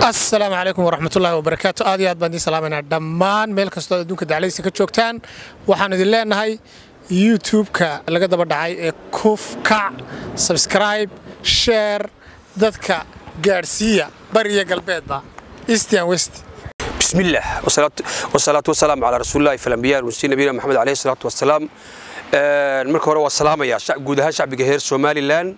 asalaamu calaykum waraxmatullaahi wabarakaatu aad iyo aad baan idiin salaamaynaa dhammaan meel kastoo adduunka daclaysa ka joogtaan waxaan idin leenahay youtube-ka laga daba dhacay ee kuf kac sabscribe sheer dadka gaadhsiiya bari iyo galbeedba eastian west بسم الله والصلاة, والصلاة والسلام على رسول الله في الأنبياء والمرسلين نبينا محمد عليه الصلاة والسلام marka hore waa salaamaya guud ahaan shacbiga reer somalilan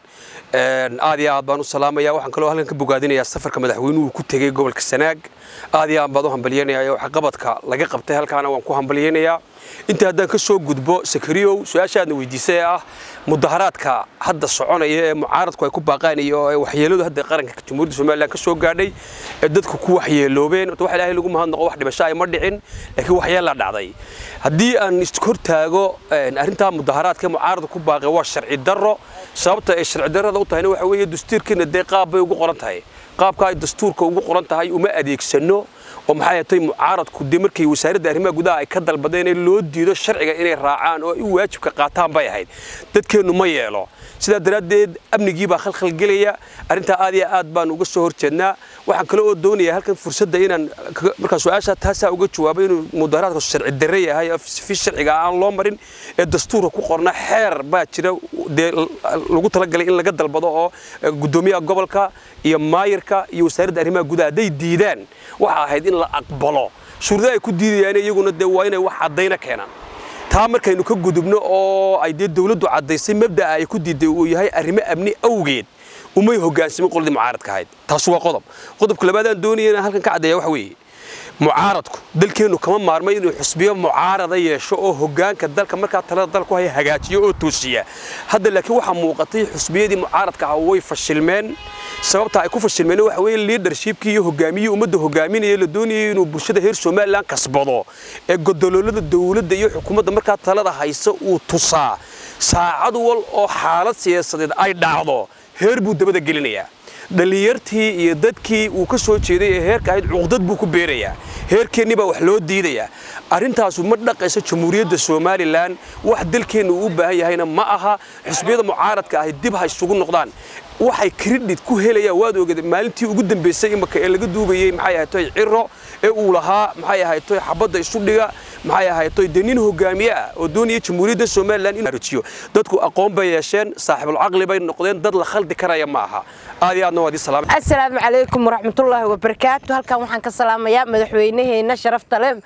aad iyo aad baan u salaamaya waxaan kaloo halkan ka bogaadinayaa safarka madaxweynuhu ku tegey gobolka sanaag aad iyo aad baan u hambalyanaya waxqabadka laga qabtay halkaana waan ku hambalyanayaa inta haddaan ka soo gudbo sakariyow su-aashaadna weydiisay ee ah mudaharaadka hadda soconaya ee mucaaradku ay ku baaqaan iyo waxyeeladu hadda qaranka jamhuuriyadda somalilan ka soo gaadhay ee dadku ku waxyeeloobeen waxa ilaahay lagu mahadnaqo wax dhibasho ay ma dhicin laakiin waxyeelaa dhacday haddii aan ishortaago arrintaa mudaharaadka ee mucaaradku ku baaqay waa sharci darro sababta ay sharci darrada u tahayna waxa weeye dastuurkiina dee qaab bay ugu qoran tahay qaabka ay dastuurka ugu qoran tahay uma adeegsano oo maxay ahatay mucaaradku dee markay wasaaradda arrimaha gudaha ay ka dalbadeen ee loo diido sharciga inay raacaan oo ay u waajibka qaataan bay ahayd dadkeennu ma yeelo sidaa daraaddeed amnigii baa khalkhalgelaya arrintaa aad iyo aad baan uga soo horjeednaa waxaan kale oo doonayaa halkan fursadda inaan markaa su-aasha taasaa uga jawaabo inuu mudaharaadku sharci darre yahay oo fi sharciga aan loo marin ee dastuurka ku qorna xeer baa jira dee lagu talagalay in laga dalbado oo guddoomiyaha gobolka iyo maayirka iyo wasaaradda arrimaha gudaha hadday diidaan waxa ahayd in la aqbalo shuruudaha ay ku diidayaan iyaguna dee waa inay wax caddayna keenaan taa markaynu ka gudubno oo ay dee dawladdu caddaysay mabda'a ay ku diiday uu yahay arrimo amni awgeed umay hoggaansamin qoladii mucaaradka ahayd taas waa qodob qodobka labaadaan doonaya inaan halkan ka caddeeya waxa weeye mucaaradku dalkeennu kama maarmay inuu xusbiyo mucaarada yeesho oo hoggaanka dalka markaa talada dalku haya hagaajiyo oo toosiya hadda laakiin waxaa muuqatay xusbiyadii mucaaradka ah way fashilmeen sababta ay ku fashilmeen waxa weeye leadershipkii iyo hogaamiyihii ummadda hogaaminaya la doonayay inuu bulshada reer somalilan kasbado ee godoloolada dawladda iyo xukuumadda markaa talada haysa uu tusaa saacad wal oo xaalad siyaasadeed ay dhacdo heer buu dabada gelinayaa dhallinyartii iyo dadkii uu ka soo jeeday ee heerka ahayd cuqdad buu ku beerayaa heerkeennii baa wax loo diidayaa arrintaasu ma dhaqayso jamhuuriyadda somalilan wax dalkeenna uu u baahan yahayna ma aha xusbiyada mucaaradka ahi dib ha isugu noqdaan waxay kredit ku helayaan waad ogeed maalintii ugu dambaysay imaka ee laga duubayey maxay ahaytoy ciro ee uu lahaa maxay ahaytoy xabadda isu dhiga maxay ahaytoy dee nin hogaamiye ah oo doonaya jamhuuriyadda somalilan in arijiyo dadku aqoon bay yeesheen saaxiibul caqli bay noqdeen dad la khaldi karaya ma aha aad iyo aadna waad ii salaam asalaamu calaykum waraxmatullaahi wabarakaatu halkan waxaan ka salaamayaa madaxweynaheena sharafta leh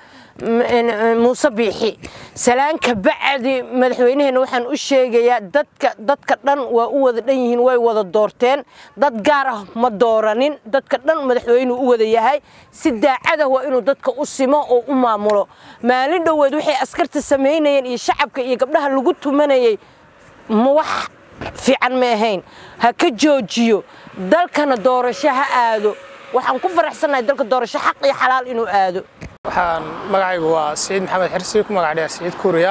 muuse biixi salaanka bacdi madaxweynaheena waxaan u sheegayaa dadka dadka dhan waa u wada dhan yihiin way wada doorteen dad gaar ah ma dooranin dadka dhan madaxweynuu u wada yahay si daacadah waa inuu dadka u simo oo u maamulo maalin dhoweed waxay askarta samaynayeen iyo shacabka iyo gabdhaha lagu tumanayay wax fiican ma ahayn ha ka joojiyo dalkana doorasho ha aado waxaan ku faraxsannahay dalka doorasho xaq iyo xalaal inuu aado waxaan magacaygu waa siciid maxamed xirsi ku magac dheer siciid kuuriya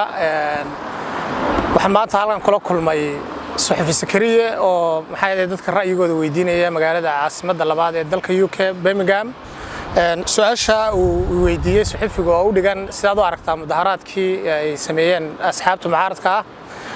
waxaan maanta halkan kula kulmay suxufi sakariye oo maxaa yeelay dadka ra'yigooda weydiinaya magaalada caasimadda labaad ee dalka u k birmingham su-aasha uu weydiiyey suxufiga oo u dhigan sidaad u aragtaa mudaharaadkii ay sameeyeen asxaabta mucaaradka ah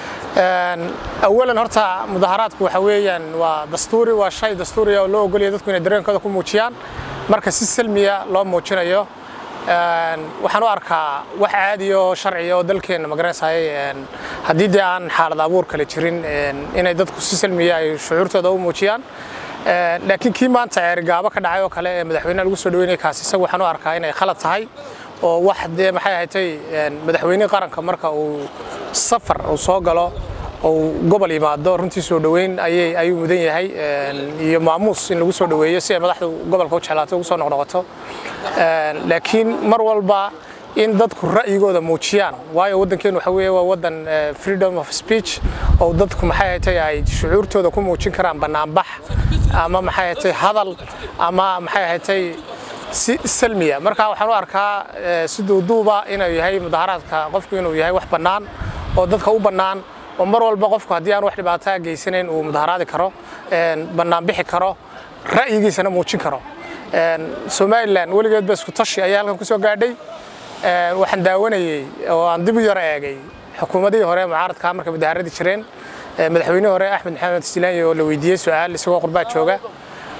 awalan horta mudaharaadku waxa weeyaan waa dastuuri waa shay dastuuriya oo loo ogolaya dadku inay dareenkooda ku muujiyaan marka si salmiya loo muujinayo waxaan u arkaa wax caadi oo sharciya oo dalkeenna magaranaysaay haddii dee aan xaalad abuur kale jirin inay dadku si salmiya ay shucuurtooda u muujiyaan laakiin kii maanta ceerigaabo ka dhacay oo kale ee madaxweynaha lagu soo dhaweynaya kaasi isagu waxaan u arkaa inay khalad tahay oo wax dee maxay ahatay madaxweynihii qaranka marka uu safar uu soo galo oo gobol yimaado runtii soo dhoweyn ayay ayuu mudan yahay iyo maamuus in lagu soo dhoweeyo si ay madaxdu gobolka u jeclaato ugu soo noqnoqoto laakiin mar walba in dadku ra'yigooda muujiyaan waayo waddankeenu waxa weeye waa waddan freedom of speech oo dadku maxay ahatay ay shucuurtooda ku muujin karaan bannaanbax ama maxay ahatay hadal ama maxay ahatay si salmiya marka waxaan u arkaa si duuduuba inuu yahay mudaharaadka qofku inuu yahay wax bannaan oo dadka u bannaan oo mar walba qofku haddii aan wax dhibaataa geysanayn uu mudaharaadi karo bannaan bixi karo ra'yigiisana muujin karo somalilan weligeed ba isku tashi ayaa halkan ku soo gaadhay waxaan daawanayey oo aan dib u yaro eegay xukuumadihii hore mucaaradkaa markay mudaharadi jireen madaxweynihii hore axmed maxamed silaanyi oo la weydiiyey su-aal isagoo qurbaa jooga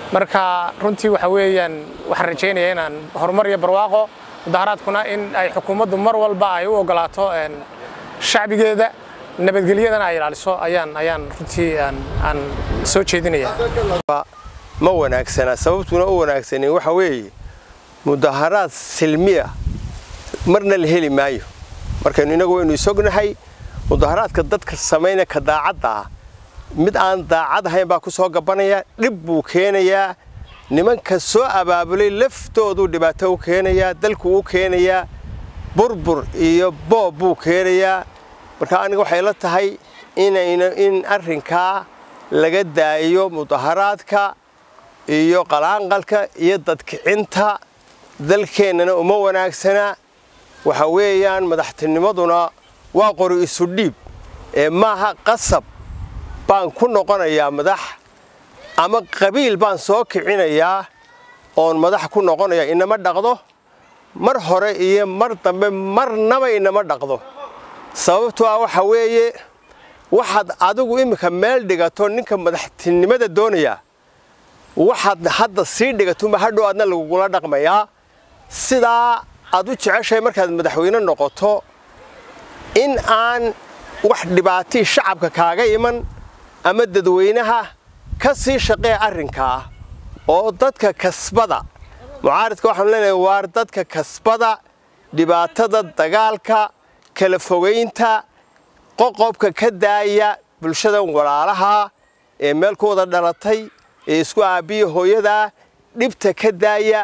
marka runtii waxa weeyaan waxaan rajaynayaa inaan horumar iyo barwaaqo mudaharaadkuna in ay xukuumaddu mar walba ay u ogolaato shacbigeeda nabadgelyadana ay ilaaliso ayaan ayaan runtii aan soo jeedinaya ma wanaagsana sababtuna u wanaagsanin waxa weeye mudaharaad silmiya marna la heli maayo markaynu inagu waynu isognahay mudaharaadka dadka samayna ka daacadda ah mid aan daacad ahayn baa ku soo gabanaya dhib buu keenayaa nimanka soo abaabulay laftoodu dhibaato u keenayaa dalku u keenayaa burbur iyo boob buu keenayaa marka aniga waxay la tahay inayna in arrinkaa laga daayo mudaharaadka iyo qalaanqalka iyo dadkicinta dalkeennana uma wanaagsana waxa weeyaan madaxtinimaduna waa qori isu dhiib ee maaha qasab baan ku noqonayaa madax ama qabiil baan soo kicinayaa oon madax ku noqonaya inama dhaqdo mar hore iyo mar dambe marnaba inama dhaqdo sababtoo ah waxa weeye waxaad adigu iminka meel dhigato ninka madaxtinimada doonaya waxaad hadda sii dhigatunba hadhow aadna lagugula dhaqmayaa sidaa aad u jeceshahay markaad madaxweyne noqoto in aan wax dhibaatii shacabka kaaga iman ama dadweynaha ka sii shaqee arrinkaa oo dadka kasbada mucaaridka waxaanu leenahay waar dadka kasbada dhibaatada dagaalka kala fogaynta qoqobka ka daaya bulshadan walaalaha ee meel ku wada dhalatay ee isku aabbiya hooyadaa dhibta ka daaya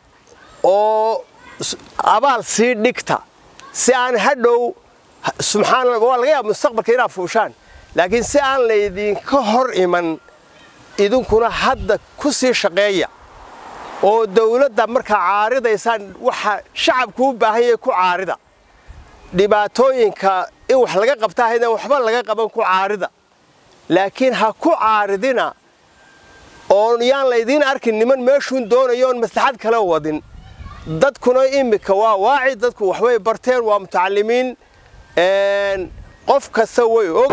oo abaal sii dhigta si aan hadhow subxaanallah waa laga yaaba mustaqbalka inaad fuushaan laakiin si aan laydinka hor iman idinkuna hadda ku sii shaqeeya oo dawladda markaa caaridaysaan waxa shacabku u baahan yahay ku caarida dhibaatooyinka in wax laga qabta ahaydna waxba laga qaban ku caarida laakiin ha ku caaridina oon yaan laydiin arkin niman meeshuun doonayo oon maslaxad kale wadin dadkuna iminka waa waaci dadku waxbay barteen waa mutacalimiin qof kasta way og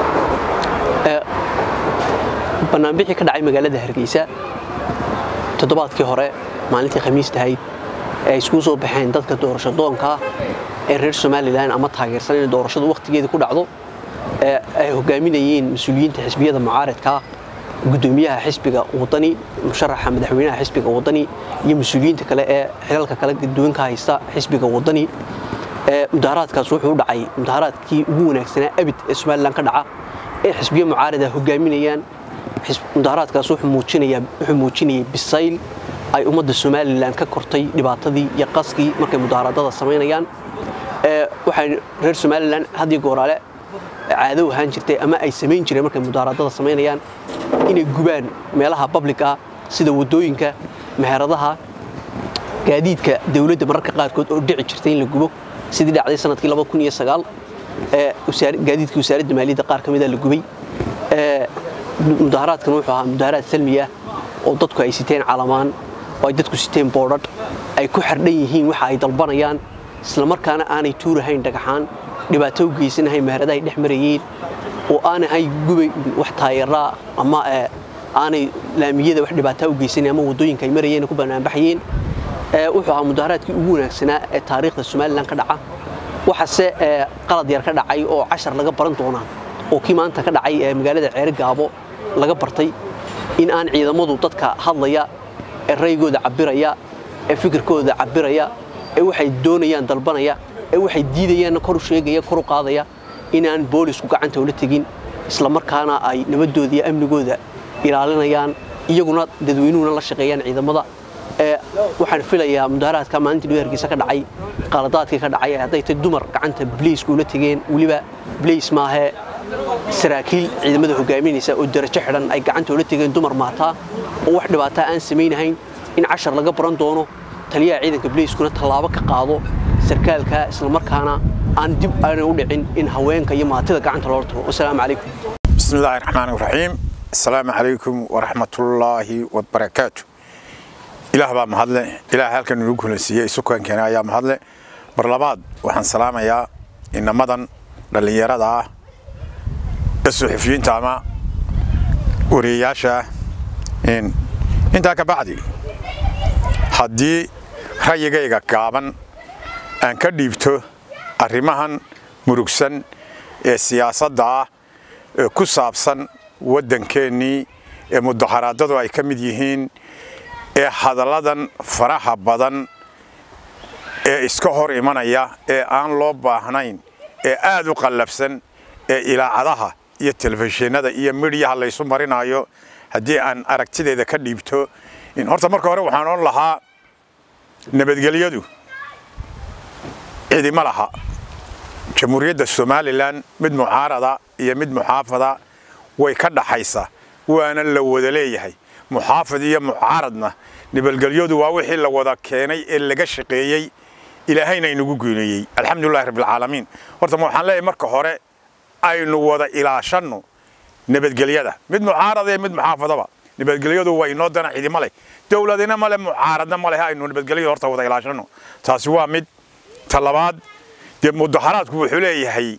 bannaanbixii ka dhacay magaalada hargeysa toddobaadkii hore maalintii khamiista ahayd ee ay iskugu soo baxeen dadka doorasho doonkaa ee reer somalilan ama taageersan inay doorashadu wakhtigeedii ku dhacdo ee ay hogaaminayeen mas-uuliyiinta xisbiyada mucaaradkaa gudoomiyaha xisbiga wadani musharaxa madaxweynaha xisbiga wadani iyo mas-uuliyiinta kale ee xilalka kale gadoonka haysta xisbiga wadani mudaharaadkaas wuxuu u dhacay mudaharaadkii ugu wanaagsanaa abid ee somalilan ka dhaca ee xisbiyo mucaarada hogaaminayaan mudaharaadkaas wuxuu muujinayay bisayl ay ummadda somalilan ka kortay dhibaatadii iyo qaskii markay mudaharaadada samaynayaan waxay reer somalilan haddii gooraale caado ahaan jirtay ama ay samayn jireen markay mudaharaadada samaynayaan inay gubaan meelaha public ah sida waddooyinka meheradaha gaadiidka dawladda mararka qaarkood oo dhici jirtay in la gubo sidii dhacday sanadkii gaadiidkii wasaaradda maaliyadda qaar ka mida la gubay mudaharaadkan wuxuu ahaa mudaharaad salmi ah oo dadku ay siteen calamaan oo ay dadku siteen boodhadh ay ku xardhan yihiin waxa ay dalbanayaan islamarkaana aanay tuurahayn dhagaxaan dhibaato u geysanahayn meheradahay dhex marayeen oo aanay gubay wax taayeeraa ama aanay laamiyada wax dhibaataa u geysanayn ama waddooyinka ay marayeen ku banaanbaxayeen wuxuu ahaa mudaharaadkii ugu wanaagsanaa ee taariikhda somalilan ka dhaca waxaase qalad yar ka dhacay oo cashar laga baran doonaa oo kii maanta ka dhacay ee magaalada ceere gaabo laga bartay in aan ciidamadu dadka hadlaya ee raygooda cabiraya ee fikirkooda cabiraya ee waxay doonayaan dalbanaya ee waxay diidayaanna kor u sheegaya kor u qaadaya inaan boolisku gacanta ula tegin islamarkaana ay nabadooda iyo amnigooda ilaalinayaan iyaguna dadweynuhuna la shaqeeyaan ciidamada waxaan filayaa mudaharaadka maalintii dhow hargeysa ka dhacay qaladaadkii ka dhacay hadday tay dumar gacanta bliisku ula tegeen weliba bliis maahee saraakiil ciidamada hogaaminaysa oo darajo xidhan ay gacanta ula tegeen dumar maataa oo wax dhibaataa aan samaynahayn in cashar laga baran doono taliyaha ciidanka bliiskuna tallaabo ka qaado sarkaalka islamarkaana aan dib aanay u dhicin in haweenka iyo maatida gacanta loola tago wasalaamu calaykum بسم الله الرحمن الرحيم السلام عليكم ورحمة الله وبركاته إله بقى مهدلة إله هالك نقول نسيه سكان كان يا مهدلة برلباد وحن سلام يا إن مدن للي يرى الصحفيين تاما ورياشة إن intaa ka bacdi haddii rayigayga gaaban aan ka dhiibto arrimahan murugsan ee siyaasadda ah ee ku saabsan waddankeennii ee mudaharaadadu ay ka mid yihiin ee hadalladan faraha badan ee iska hor imanaya ee aan loo baahnayn ee aad u qallabsan ee ilaacadaha iyo telefishinada iyo midhiyaha laysu marinayo haddii aan aragtideeda ka dhiibto in horta marka hore waxaan oon lahaa nabadgelyadu cidima laha jamhuuriyadda somalilan mid mucaarada iyo mid muxaafada way ka dhaxaysa waana la wada leeyahay muxaafid iyo mucaaradna nabadgelyadu waa wixii la wada keenay ee laga shaqeeyey ilaahayna inagu guuneeyey alxamdulilahi rabbilcaalamiin horta ma waxaan leeyahay marka hore aynu wada ilaashanno nabadgelyada mid mucaarada iyo mid muxaafadaba nabadgelyadu waa inoo dana cidima leh dowladina male mucaaradna ma leh aynu nabadgelyada horta wada ilaashanno taasi waa mid ta labaad dee mudaharaadku wuxuu leeyahay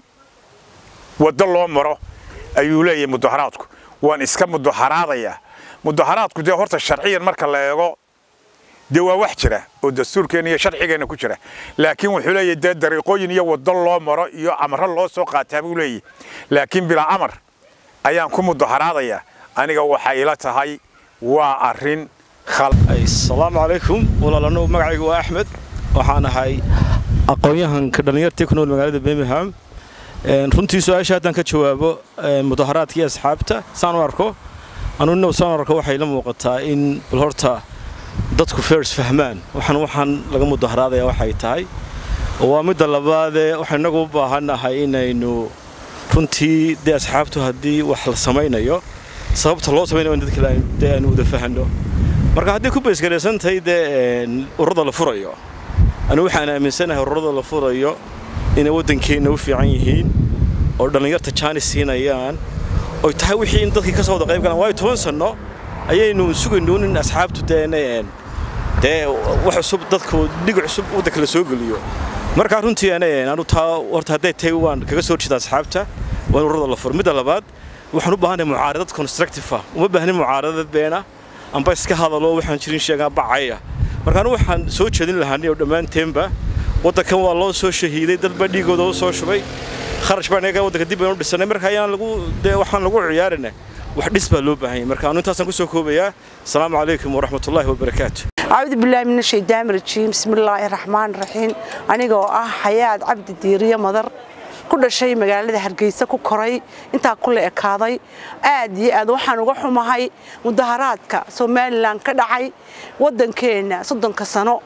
waddo loo maro ayuu leeyahay mudaharaadku waan iska mudaharaadayaa mudaharaadku dee horta sharciyan marka la eego dee waa wax jira oo dastuurkeena iyo sharcigeenna ku jira laakiin wuxuu leeyahay dee dariiqooyin iyo waddo loo maro iyo amro loo soo qaataa buu leeyahay laakiin bilaa amar ayaan ku mudaharaadayaa aniga waxay ila tahay waa arrin asalaamu calaykum walaalano magacaygu waa axmed waxaan ahay aqoon-yahanka dhallinyartii ku nool magaalada birmingham runtii su-aasha haddaan ka jawaabo mudaharaadka iyo asxaabta saan u arko anuna saan u arko waxay la muuqataa in bal horta dadku fers fahmaan waxaan waxaan laga mudaharaadaya waxay tahay waa midda labaadee waxaan innagu u baahannahay inaynu runtii dee asxaabtu haddii wax la samaynayo sababta loo samaynayo in dadka dee aanu wada fahanno marka haddii ku baysgaraysan tahay dee ururada la furayo anigu waxaan aaminsanahay ururada la furayo inay waddankeenna u fiican yihiin oo dhallinyarta jaanis siinayaan oy tahay wixii in dadkii ka soo wada qayb galaan waayo toban sanno ayaynu sugaynuun in asxaabtu dee dee wax cusub dadku dhig cusub waddanka la soo geliyo markaa runtii anu taa horta hadday tahay waan kaga soo horjeeda asxaabta waa in ururada la furo midda labaad waxaan u baahanay mucaaradad constructive ah uma baahnin mucaaradad beena amba iska hadalo waxaan jirin sheegaa bacaya marka anu waxaan soo jeedin lahaanay oo dhammaanteenba waddankan waa loo soo shahiiday dad baa dhiigooda u soo shubay kharash baan iyaga waddanka dib baynu dhisanay marka ayaan lagu dee waxaan lagu ciyaarina wax dhis baa loo baahan yahay marka anu intaasaan kusoo koobayaa asalaamu calaykum waraxmatullaahi wabarakaatu أعوذ بالله من الشيطان الرجيم بسم الله الرحمن الرحيم أنا آه حياة عبد الديرية مدر كل شيء مقالة هرجيسة كوكري أنت كل إكاضي آدي آد وحنا وحنا هاي مظاهرات كا سومال لان كدعي ودن كينا صدن كسنو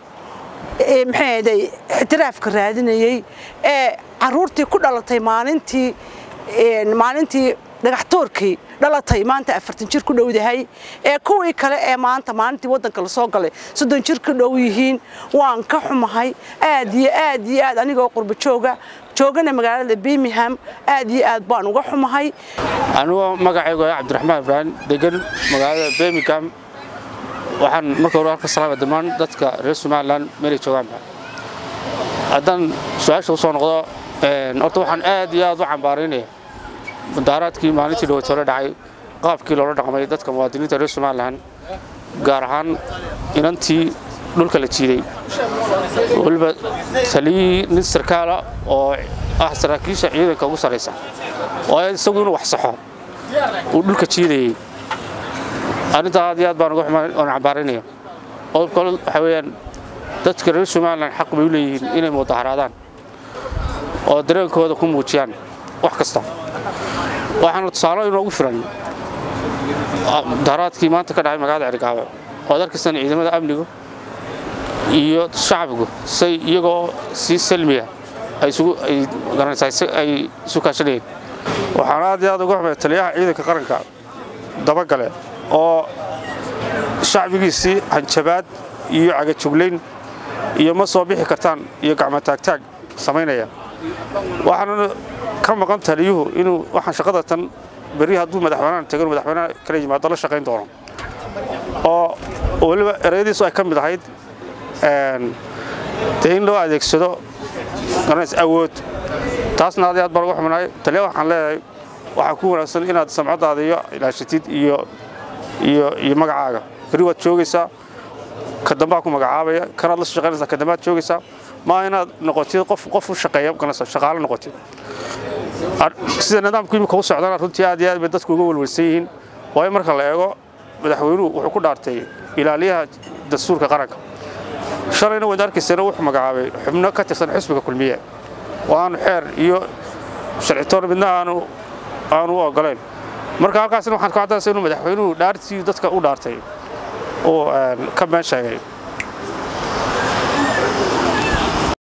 maxay ixtiraafka raadinayay ee caruurtii ku dhalatay maalintii maalintii dhagaxtoorkii dhalatay maanta afartan jir ku dhowdahay ee kuwii kale ee maanta maalintii waddanka la soo galay soddon jir ku dhow yihiin waan ka xumahay aad iyo aad iyo aad anigoo qurbo jooga joogana magaalada birmingham aad iyo aad baan uga xumahay anigoo magacaygu ah cabdiraxmaan ibraahim degan magaalada birmingham waxaan marka hore halka salaama dhammaan dadka reer somalilan meelay joogaanba haddaan su-aasha usoo noqdo horta waxaan aad iyo aad u cambaaraynaya mudaharaadkii maalintii dhaweyt hore dhacay qaabkii loola dhaqmay dadka muwaadiniinta reer somalilan gaar ahaan inantii dhulka la jiiday weliba taliyihii nin sarkaala oo ah saraakiisha ciidanka ugu sarraysa oo isagu inuu wax saxo uu dhulka jiidayey arrintaa aad iyo aad baan uga xumaan oon cambaaraynaya qodobka kale waxaa weeyaan dadka reer somalilan xaq bay u leeyihiin inay mudaharaadaan oo dareenkooda ku muujiyaan wax kasta waxaana tusaalo inoogu filan mudaharaadkii maanta ka dhacay magaalada cerigaabe ood arkaysan ciidamada amnigu iyo shacbigu say iyagoo si salmiya ay isu kaashanayeen waxaan aad iyo aad uga xumay taliyaha ciidanka qaranka dabagale oo shacbigiisii hanjabaad iyo cagajuglayn iyo ma soo bixi kartaan iyo gacmo taagtaag samaynaya waxaana ka maqan taliyuhu inuu waxaan shaqada tan berri hadduu madaxweynahan tago madaxweynaha kala yimaado la shaqayn doono oo weliba ereyadiisu ay ka mid ahayd dee in loo adeegsado garanays awood taasna aad iyo aad baan uga xuminahay taliya waxaan leeyahay waxaa ku wanaagsan inaad samcadaada iyo ilaashatid iyo iyo iyo magacaaga beri waad joogaysaa ka dambaa ku magacaabaya kanaad la shaqaynaysaa ka dambaad joogaysaa maa inaad noqotid qof qof u shaqeeya ganacsa shaqaale noqotid sida nidaamku imika u socdana runtii aad iyo aad bay dadku uga welwelsan yihiin waayo marka la eego madaxweynuhu wuxuu ku dhaartay ilaaliyaha dastuurka qaranka shalayna waad arkaysana wuxuu magacaabay xubno ka tirsan xisbiga kulmiye oo aanu xeer iyo sharcitoon midna aanu aanu u ogolayn marka halkaasna waxaan ku caddaynaysa inuu madaxweynuhu dhaartii dadka u dhaartay oo ka been sheegay